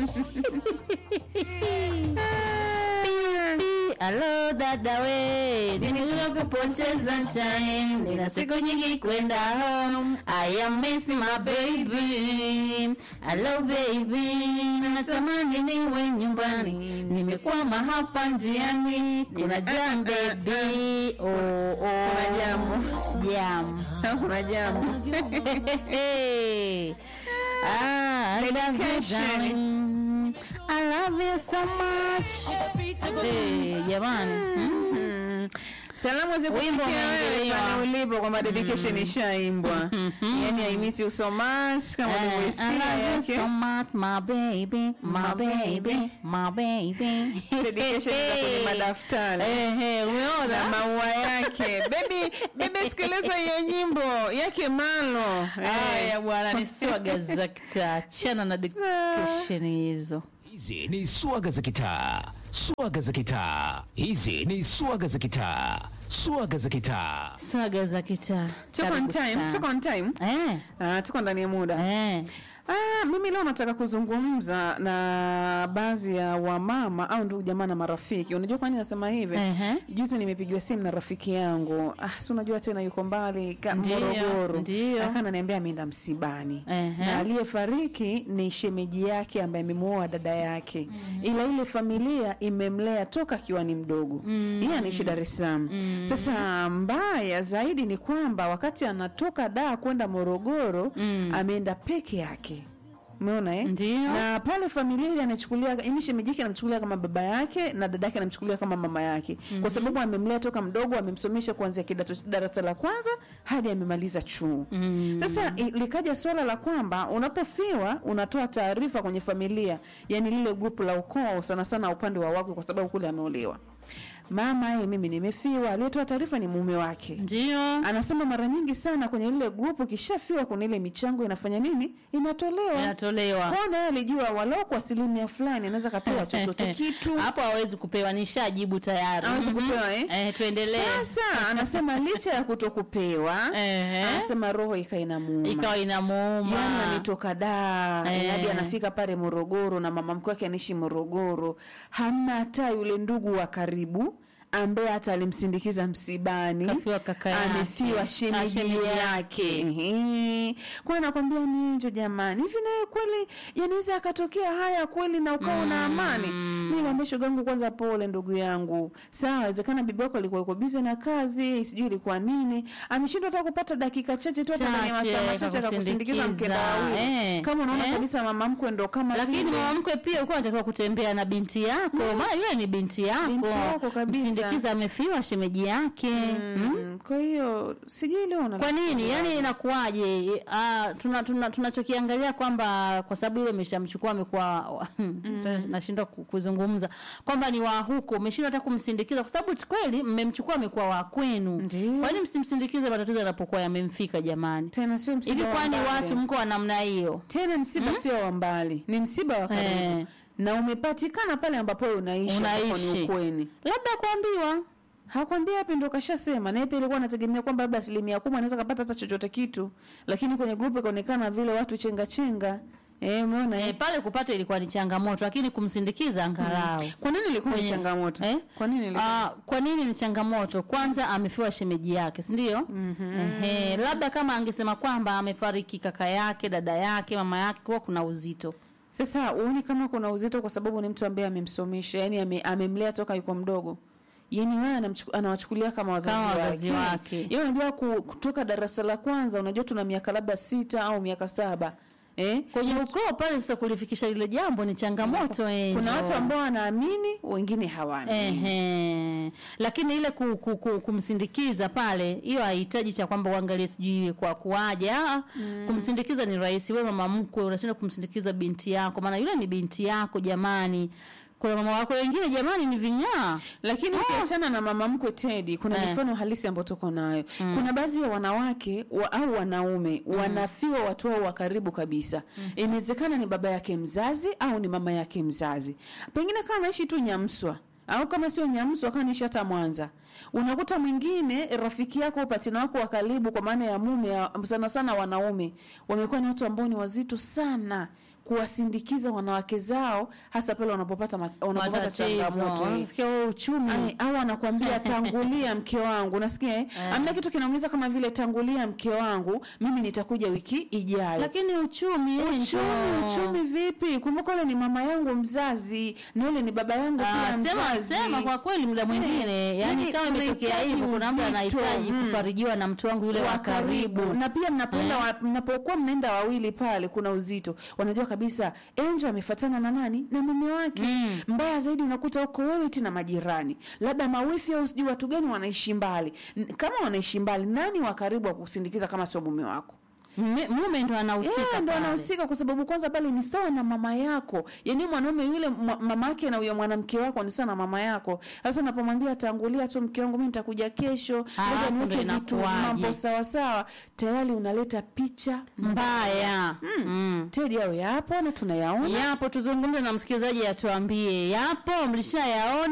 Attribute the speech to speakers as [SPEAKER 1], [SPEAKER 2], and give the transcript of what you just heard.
[SPEAKER 1] Alo dada we, nimekuja kupoteza time, nina siku nyingi kwenda home. I am missing my baby. Hello baby, natamani niwe nyumbani, nimekwama hapa njiani, kuna jam baby. Oh, oh.
[SPEAKER 2] Kuna jamu.
[SPEAKER 1] Jam.
[SPEAKER 2] kuna jambo
[SPEAKER 1] ah, I love you,
[SPEAKER 2] Dedication.
[SPEAKER 1] darling. I love you so much. Eh, jamani. Mm.
[SPEAKER 2] salamu
[SPEAKER 1] Wimbo
[SPEAKER 2] zikufikia wewe
[SPEAKER 1] umeingiliwa.
[SPEAKER 2] pale ulipo kwamba dedication ishaimbwa yani I miss you so much kama
[SPEAKER 1] Eh, I
[SPEAKER 2] ulivyoisikia
[SPEAKER 1] love you
[SPEAKER 2] yake
[SPEAKER 1] so much, my baby, my
[SPEAKER 2] My
[SPEAKER 1] baby, my baby.
[SPEAKER 2] dedication za kwenye madaftari
[SPEAKER 1] Eh, eh,
[SPEAKER 2] na
[SPEAKER 1] umeona?
[SPEAKER 2] maua yake bebi bebi sikiliza hiyo nyimbo yake malo
[SPEAKER 1] Haya bwana, ni swaga za kitaa. Achana na dedication hizo.
[SPEAKER 3] Hizi ni swaga za kitaa, swaga za kitaa. Hizi ni swaga za kitaa, swaga za kitaa.
[SPEAKER 1] Swaga za kitaa.
[SPEAKER 2] tuko on
[SPEAKER 1] Karibu
[SPEAKER 2] time
[SPEAKER 1] sana.
[SPEAKER 2] tuko on time
[SPEAKER 1] Eh,
[SPEAKER 2] Ah, tuko ndani ya muda
[SPEAKER 1] eh.
[SPEAKER 2] Ah, mimi leo nataka kuzungumza na baadhi ya wamama au ndugu jamaa na marafiki. Unajua kwa nini nasema hivi?
[SPEAKER 1] Ehe.
[SPEAKER 2] Juzi nimepigiwa simu na rafiki yangu. Ah, si unajua tena yuko mbali ka-
[SPEAKER 1] Ndiyo,
[SPEAKER 2] Morogoro.
[SPEAKER 1] ndiyo.
[SPEAKER 2] Akananiambia ameenda msibani.
[SPEAKER 1] Ehe.
[SPEAKER 2] Na aliyefariki ni shemeji yake ambaye amemuoa dada yake. Ila ile familia imemlea toka akiwa ni mdogo. Yeye anaishi Dar es Salaam. Sasa mbaya zaidi ni kwamba wakati anatoka Dar kwenda Morogoro ameenda peke yake. Umeona eh?
[SPEAKER 1] Ndiyo.
[SPEAKER 2] Na pale familia ile anachukulia yaani shemeji yake anamchukulia kama baba yake na dada yake anamchukulia kama mama yake. Kwa sababu amemlea toka mdogo, amemsomesha kuanzia kidato darasa la kwanza hadi amemaliza chuo. Sasa i- likaja swala la kwamba unapofiwa unatoa taarifa kwenye familia, yani lile grupu la ukoo sana sana upande wa wake kwa sababu kule ameolewa. Mama yeye mimi nimefiwa, aliyetoa taarifa ni mume wake.
[SPEAKER 1] Ndio.
[SPEAKER 2] Anasema mara nyingi sana kwenye lile grupu kishafiwa kuna ile michango inafanya nini? Inatolewa.
[SPEAKER 1] Inatolewa.
[SPEAKER 2] Kona yeye alijua walau kwa asilimia fulani anaweza kapewa chochote kitu.
[SPEAKER 1] hapo hawezi kupewa, nishajibu tayari.
[SPEAKER 2] Hawezi
[SPEAKER 1] Mhm.
[SPEAKER 2] kupewa, eh?
[SPEAKER 1] Eh, tuendelee.
[SPEAKER 2] Sasa anasema licha ya kutokupewa,
[SPEAKER 1] Ehe.
[SPEAKER 2] anasema roho ikawa inamuuma.
[SPEAKER 1] Ikawa inamuuma.
[SPEAKER 2] Yaani ametoka Dar
[SPEAKER 1] Eh.
[SPEAKER 2] hadi anafika pale Morogoro na mama mkwe wake anaishi Morogoro, hamna hata yule ndugu wa karibu ambaye hata alimsindikiza msibani,
[SPEAKER 1] Kafiwa kaka yake.
[SPEAKER 2] amefiwa
[SPEAKER 1] Ah,
[SPEAKER 2] shemeji
[SPEAKER 1] shemeji
[SPEAKER 2] yake. Ehe. Kwa nakwambia ni hicho jamani, hivi nawe kweli yanaweza akatokea haya kweli na ukawa una amani? Mimi niambia shoga yangu, kwanza pole ndugu yangu. Sawa, inawezekana bibi yako alikuwa yuko busy na kazi, sijui ilikuwa nini, ameshindwa hata kupata dakika chache tu hata ndani ya
[SPEAKER 1] Chache,
[SPEAKER 2] masaa machache akakusindikiza
[SPEAKER 1] akakusindikiza.
[SPEAKER 2] mkenda wawili.
[SPEAKER 1] Eh.
[SPEAKER 2] Kama unaona
[SPEAKER 1] Eh.
[SPEAKER 2] kabisa mama mkwe ndo kama
[SPEAKER 1] lakini
[SPEAKER 2] vile.
[SPEAKER 1] mama mkwe pia ulikuwa unatakiwa kutembea na binti yako maana yule ni binti yako
[SPEAKER 2] Binti yako kabisa.
[SPEAKER 1] msindikiza amefiwa shemeji yake mm.
[SPEAKER 2] Mm, kwa hiyo sijui leo na
[SPEAKER 1] kwa nini yani inakuwaje Ah, tuna tuna- tunachokiangalia kwamba kwa sababu ile imeshamchukua amekuwa nashindwa ku- kuzungumza kwamba ni wa huko umeshindwa hata kumsindikiza kwa sababu kweli mmemchukua amekuwa wa kwenu
[SPEAKER 2] Ndiyo.
[SPEAKER 1] kwa nini msimsindikize matatizo yanapokuwa yamemfika jamani
[SPEAKER 2] tena sio msiba
[SPEAKER 1] hivi
[SPEAKER 2] wa
[SPEAKER 1] kwani
[SPEAKER 2] mbali.
[SPEAKER 1] watu mko wa namna hiyo
[SPEAKER 2] tena msiba sio wa mbali, ni msiba wa karibu
[SPEAKER 1] Eh.
[SPEAKER 2] na umepatikana pale ambapo wewe unaishi, ambapo ni
[SPEAKER 1] unaishi
[SPEAKER 2] ukweni.
[SPEAKER 1] labda kuambiwa
[SPEAKER 2] Hakwambia hapi ndo kashasema, na yeye pia alikuwa anategemea kwamba labda asilimia kubwa anaweza kapata hata chochote kitu, lakini kwenye grupu ikaonekana vile watu chenga chenga. Eh, umeona
[SPEAKER 1] E,
[SPEAKER 2] eh?
[SPEAKER 1] pale kupata ilikuwa ni changamoto, lakini kumsindikiza angalau
[SPEAKER 2] Kwa nini ilikuwa ni
[SPEAKER 1] Kwenye-
[SPEAKER 2] changamoto?
[SPEAKER 1] eh?
[SPEAKER 2] Kwa nini ilikuwa?
[SPEAKER 1] Ah, kwa nini ni changamoto? Kwanza amefiwa shemeji yake, si ndio? Ehe, labda kama angesema kwamba amefariki kaka yake, dada yake, mama yake, kwa kuna uzito.
[SPEAKER 2] Sasa uone kama kuna uzito kwa sababu ni mtu ambaye amemsomesha, yani ame, amemlea toka yuko mdogo. Yaani wewe anamchuku- anawachukulia kama wazazi
[SPEAKER 1] Kama
[SPEAKER 2] wake.
[SPEAKER 1] wazazi wake.
[SPEAKER 2] Yeye unajua ku- kutoka darasa la kwanza unajua tuna miaka labda sita au miaka saba. Eh?
[SPEAKER 1] Kwenye ukoo pale sasa kulifikisha lile jambo ni changamoto Angel.
[SPEAKER 2] Kuna watu ambao wanaamini, wengine hawaamini.
[SPEAKER 1] Ehe. Lakini ile ku, ku, ku, kumsindikiza pale, hiyo haihitaji cha kwamba uangalie sijui kwa kuaje. Ah, kumsindikiza ni rahisi. Wewe mama mkwe unashinda kumsindikiza binti yako, maana yule ni binti yako jamani. Kuna mama wako wengine jamani ni vinyaa.
[SPEAKER 2] Lakini ukiachana na mama mkwe Teddy, kuna
[SPEAKER 1] Eh.
[SPEAKER 2] mifano halisi ambayo tuko nayo. Kuna baadhi ya wanawake wa, au wanaume wanafiwa watu wao wa karibu kabisa. Inawezekana ni baba yake mzazi au ni mama yake mzazi. Pengine kama anaishi tu Nyamswa au kama sio Nyamswa kama anaishi hata Mwanza. Unakuta mwingine rafiki yako patina wako wa karibu kwa maana ya mume ya- sana sana wanaume wamekuwa ni watu ambao ni wazito sana kuwasindikiza wanawake zao hasa pale wanapopata mat- wanapopata changamoto hii.
[SPEAKER 1] Unasikia wewe uchumi
[SPEAKER 2] Ai, au anakwambia tangulia mke wangu unasikia eh? amna kitu kinaumiza kama vile tangulia mke wangu mimi nitakuja wiki ijayo
[SPEAKER 1] lakini uchumi yeye
[SPEAKER 2] uchumi
[SPEAKER 1] ndo-
[SPEAKER 2] uchumi vipi kumbuka ule ni mama yangu mzazi na ule ni baba yangu
[SPEAKER 1] Ah,
[SPEAKER 2] pia
[SPEAKER 1] sema
[SPEAKER 2] mzazi
[SPEAKER 1] sema kwa kweli muda mwingine yani
[SPEAKER 2] yani
[SPEAKER 1] kama imetokea
[SPEAKER 2] tunahitaji
[SPEAKER 1] hivyo kuna mtu
[SPEAKER 2] uzito,
[SPEAKER 1] anahitaji
[SPEAKER 2] mm.
[SPEAKER 1] kufarijiwa na mtu wangu yule wa karibu
[SPEAKER 2] na pia mnapoenda wa, mnapokuwa mnaenda wawili pale kuna uzito wanajua kabisa Angel amefatana na nani na mume wake
[SPEAKER 1] Mm.
[SPEAKER 2] mbaya zaidi unakuta huko wewe tena majirani labda mawifi au sijui watu gani wanaishi mbali N- kama wanaishi mbali nani wa karibu wa kusindikiza kama sio mume wako
[SPEAKER 1] Mme- mume ndo anahusika
[SPEAKER 2] Yeah, ndo
[SPEAKER 1] pale.
[SPEAKER 2] anahusika kwa sababu kwanza pale ni sawa na mama yako yaani mwanaume yule mwa- mama yake na huyo mwanamke wako ni sawa na mama yako sasa unapomwambia tangulia tu mke wangu mi nitakuja kesho
[SPEAKER 1] Alafu
[SPEAKER 2] ngoja
[SPEAKER 1] ndo
[SPEAKER 2] niweke vitu
[SPEAKER 1] inakuwaje?
[SPEAKER 2] mambo sawasawa tayari unaleta picha
[SPEAKER 1] mbaya mm.
[SPEAKER 2] tedi awe yapo na tunayaona
[SPEAKER 1] yapo tuzungumze na msikilizaji atuambie yapo mlishayaona